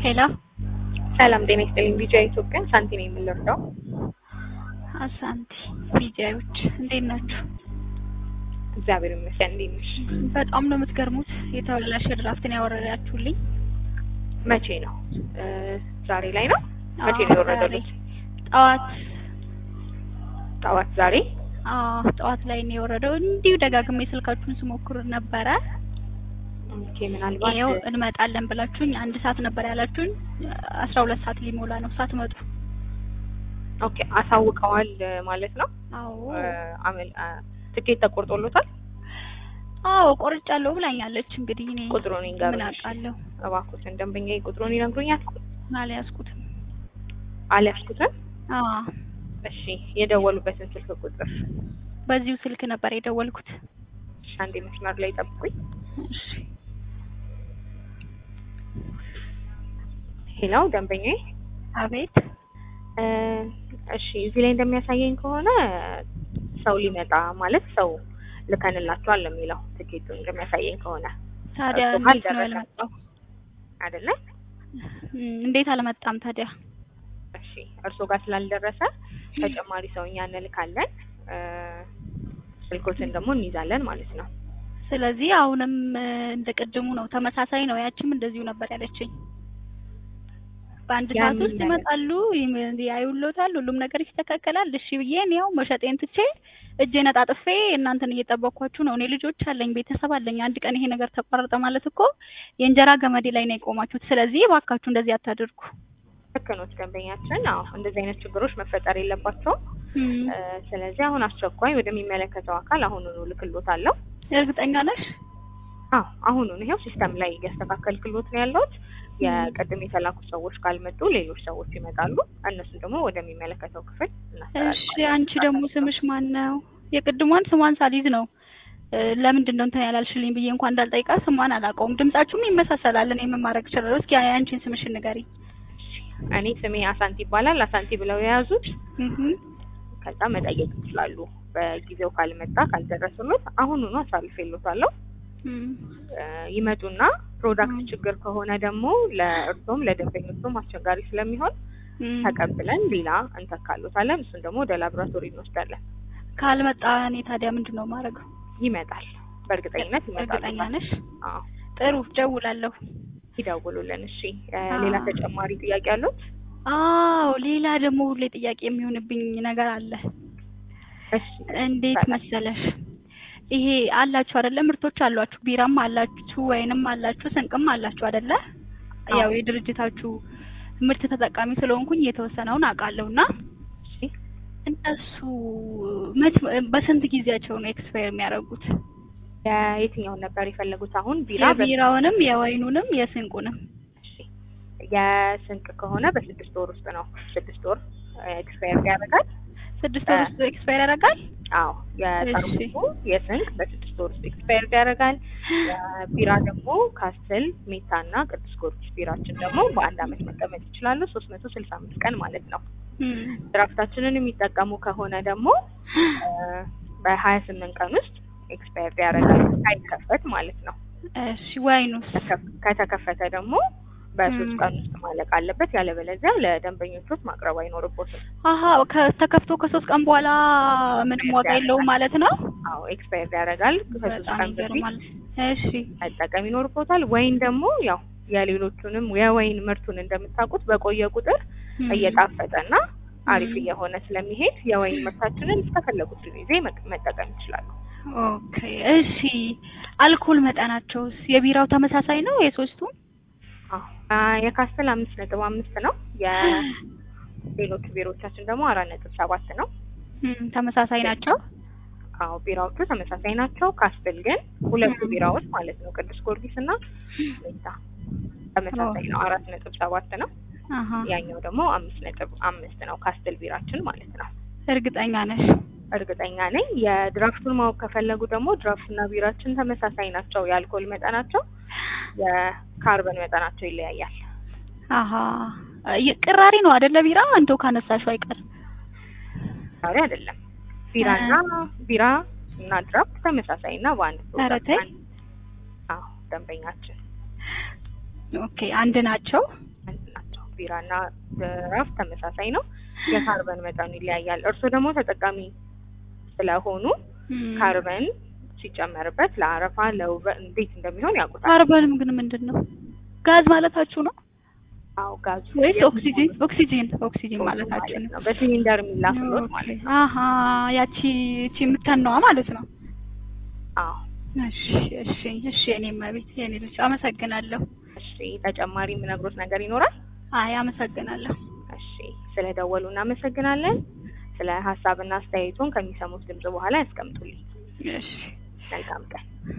ሄሎ ሰላም ጤና ይስጥልኝ። ቢጃ ኢትዮጵያ ሳንቲ ነው የምንረዳው። አሳንቲ ቢጃዮች እንዴት ናችሁ? እግዚአብሔር ይመስገን። እንዴት ነሽ? በጣም ነው የምትገርሙት። የተበላሸ ድራፍትን ያወረዳችሁልኝ መቼ ነው? ዛሬ ላይ ነው። መቼ ነው የወረደሉት? ጠዋት ጠዋት ዛሬ አዎ ጠዋት ላይ ነው የወረደው። እንዲሁ ደጋግሜ ስልካችሁን ስሞክር ነበረ። ኦኬ ምናልባት ይኸው እንመጣለን ብላችሁኝ አንድ ሰዓት ነበር ያላችሁኝ። አስራ ሁለት ሰዓት ሊሞላ ነው ሳትመጡ። ኦኬ አሳውቀዋል ማለት ነው። አዎ አመል ትኬት ተቆርጦሎታል። አዎ ቆርጫለሁ ብላኛለች። እንግዲህ እኔ ቁጥሩን ምን ይንገሩኝ አውቃለሁ? እባክዎትን። ደንበኛ ቁጥሩን ይነግሩኛል? አልያዝኩትም። አልያዝኩትም። አዎ እሺ የደወሉበትን ስልክ ቁጥር በዚሁ ስልክ ነበር የደወልኩት። እሺ፣ አንዴ መስመር ላይ ጠብቁኝ። እሺ ሄሎ ደንበኛዬ አቤት እ እሺ እዚህ ላይ እንደሚያሳየኝ ከሆነ ሰው ሊመጣ ማለት ሰው ልከንላችኋል ነው የሚለው ትኬቱ እንደሚያሳየኝ ከሆነ ታዲያ እርሱ እንዴት ነው ካልደረሰ ያልመጣው? አይደለ? እም፣ እንዴት አልመጣም ታዲያ? እሺ እርሶ ጋር ስላልደረሰ ተጨማሪ ሰው እኛ እንልካለን። እ ስልኮትን ደግሞ እንይዛለን ማለት ነው። ስለዚህ አሁንም እ፣ እንደ ቅድሙ ነው፣ ተመሳሳይ ነው። ያችም እንደዚሁ ነበር ያለችኝ። በአንድ ሰዓት ያንን ውስጥ ነገር- ይመጣሉ፣ ይም- ያዩሎታል፣ ሁሉም ነገር ይስተካከላል። እሺ ብዬ እኔ ያው መሸጤን ትቼ እጄን አጣጥፌ እናንተን እየጠበቅኳችሁ ነው። እኔ ልጆች አለኝ፣ ቤተሰብ አለኝ። አንድ ቀን ይሄ ነገር ተቋረጠ ማለት እኮ የእንጀራ ገመዴ ላይ ነው የቆማችሁት። ስለዚህ እባካችሁ እንደዚህ አታድርጉ። ልክ ነው ደንበኛችን። አዎ እንደዚህ አይነት ችግሮች መፈጠር የለባቸውም። እም፣ እ ስለዚህ አሁን አስቸኳይ ወደሚመለከተው አካል አሁኑኑ ልክሎታለሁ። እርግጠኛ ነሽ? አዎ አሁኑን ይሄው ሲስተም ላይ እያስተካከልክሎት ነው ያለሁት። የቅድም የተላኩ ሰዎች ካልመጡ ሌሎች ሰዎች ይመጣሉ። እነሱን ደግሞ ወደሚመለከተው ክፍል እሺ እናስተላልፋለን። አንቺ ደግሞ ስምሽ ማን ነው? የቅድሟን ስሟን ሳሊዝ ነው እ፣ ለምንድን ነው እንትን ያላልሽልኝ ብዬ እንኳን እንዳልጠይቃ ስሟን አላውቀውም። ድምጻችሁም ይመሳሰላል። እኔ ምን ማድረግ እችላለሁ? እስኪ የአንቺን ስምሽን ንገሪኝ። እኔ ስሜ አሳንቲ ይባላል። አሳንቲ ብለው የያዙት እህ ከዛ መጠየቅ ይችላሉ። በጊዜው ካልመጣ ካልደረሱለት አሁኑኑ አሳልፌሎታለሁ። እም፣ እ ይመጡና ፕሮዳክት ችግር ከሆነ ደግሞ ለእርሶም ለደንበኞቹም አስቸጋሪ ስለሚሆን እም። ተቀብለን ሌላ እንተካሎታለን። እሱን ደግሞ ወደ ላቦራቶሪ እንወስዳለን። ካልመጣ እኔ ታዲያ ምንድን ነው ማድረገው? ይመጣል፣ በእርግጠኝነት ይመጣል። እርግጠኛ ነሽ? አዎ ጥሩ ደውላለሁ። ይደውሉልን። እሺ እ አዎ። ሌላ ተጨማሪ ጥያቄ አሉት? አዎ ሌላ ደግሞ ሁሌ ጥያቄ የሚሆንብኝ ነገር አለ። እሺ እንዴት መሰለሽ ይሄ አላችሁ አይደለ? ምርቶች አሏችሁ፣ ቢራም አላችሁ፣ ወይንም አላችሁ፣ ስንቅም አላችሁ አይደለ? አዎ። ያው የድርጅታችሁ ምርት ተጠቃሚ ስለሆንኩኝ የተወሰነውን አውቃለሁ እና እሺ እነሱ መች በስንት ጊዜያቸው ነው ኤክስፓየር የሚያደርጉት? የየትኛውን ነበር የፈለጉት? አሁን ቢራ በ- የቢራውንም የወይኑንም የስንቁንም እሺ የስንቅ ከሆነ በስድስት ወር ውስጥ ነው። ስድስት ወር ኤክስፓየር ያደርጋል። ስድስት ወር ውስጥ ኤክስፓየር ያደርጋል። አዎ የጠርሙሱ የስንቅ በስድስት ወር ውስጥ ኤክስፓየር ያደርጋል። የቢራ ደግሞ ካስትል፣ ሜታ እና ቅዱስ ጊዮርጊስ ቢራችን ደግሞ በአንድ አመት መቀመጥ ይችላሉ። ሶስት መቶ ስልሳ አምስት ቀን ማለት ነው። እም፣ ድራፍታችንን የሚጠቀሙ ከሆነ ደግሞ በሀያ ስምንት ቀን ውስጥ ኤክስፓየር ያደርጋል ሳይከፈት ማለት ነው። እሺ ወይኑስ? ከተከ- ከተከፈተ ደግሞ በሶስት ም። ቀን ውስጥ ማለቅ አለበት። ያለበለዚያ ለደንበኞቹ ማቅረብ አይኖርቦትም። አሀ ከተከፍቶ ከሶስት ቀን በኋላ ምንም ዋጋ የለውም ማለት ነው። አዎ ኤክስፓየር ያደርጋል። ከሶስት በጣም ቀን በፊት ይገርማል። እሺ መጠቀም ይኖርቦታል። ወይን ደግሞ ያው የሌሎቹንም የወይን ምርቱን እንደምታውቁት በቆየ ቁጥር እም፣ እየጣፈጠና አሪፍ ም። እየሆነ ስለሚሄድ የወይን ምርታችንን እስከፈለጉት ጊዜ መቅ- መጠቀም ይችላሉ። ኦኬ እሺ። አልኮል መጠናቸውስ የቢራው ተመሳሳይ ነው የሶስቱም? አዎ አ፣ የካስተል አምስት ነጥብ አምስት ነው። የሌሎቹ ቢሮዎቻችን ደግሞ አራት ነጥብ ሰባት ነው። እም፣ ተመሳሳይ ናቸው። አዎ ቢራዎቹ ተመሳሳይ ናቸው። ካስትል ግን ሁለቱ ም። ቢራዎች ማለት ነው ቅዱስ ጊዮርጊስ እና ሜታ ተመሳሳይ ነው። አራት ነጥብ ሰባት ነው። አሀ ያኛው ደግሞ አምስት ነጥብ አምስት ነው። ካስትል ቢራችን ማለት ነው። እርግጠኛ ነሽ? እርግጠኛ ነኝ። የድራፍቱን ማወቅ ከፈለጉ ደግሞ ድራፍትና ቢራችን ተመሳሳይ ናቸው። የአልኮል መጠናቸው፣ የካርበን መጠናቸው ይለያያል። አሀ የ- ቅራሪ ነው አይደለ? ቢራ እንደው ካነሳሽው አይቀር ዛሬ አይደለም ቢራና ቢራ እና ድራፍት ተመሳሳይ እና በአንድ ኧረ ተይ። አዎ ደንበኛችን ኦኬ አንድ ናቸው። ቢራና ድራፍት ተመሳሳይ ነው። የካርበን መጠኑ ይለያያል። እርስዎ ደግሞ ተጠቃሚ ስለሆኑ እም፣ ካርበን ሲጨመርበት ለአረፋ ለውበት እንዴት እንደሚሆን ያውቁታል። ካርበንም ግን ምንድን ነው? ጋዝ ማለታችሁ ነው አዎ ጋዙ ወይስ የቡናው ኦክሲጂን? ኦክሲጂን ኦክሲጂን ማለታችሁ ነው። ነው። በሲሊንደር የሚላክሎት ማለት ነው። አሀ ያቺ እቺ የምተነዋ ማለት ነው። አዎ እሺ እሺ እሺ የኔ መቤት የኔ ልጅ አመሰግናለሁ። እሺ ተጨማሪ የምነግሮት ነገር ይኖራል? አይ አመሰግናለሁ። እሺ ስለ ደወሉ እናመሰግናለን። ስለ ሀሳብና አስተያየቱን ከሚሰሙት ድምጽ በኋላ ያስቀምጡልኝ። እሺ መልካም ቀን።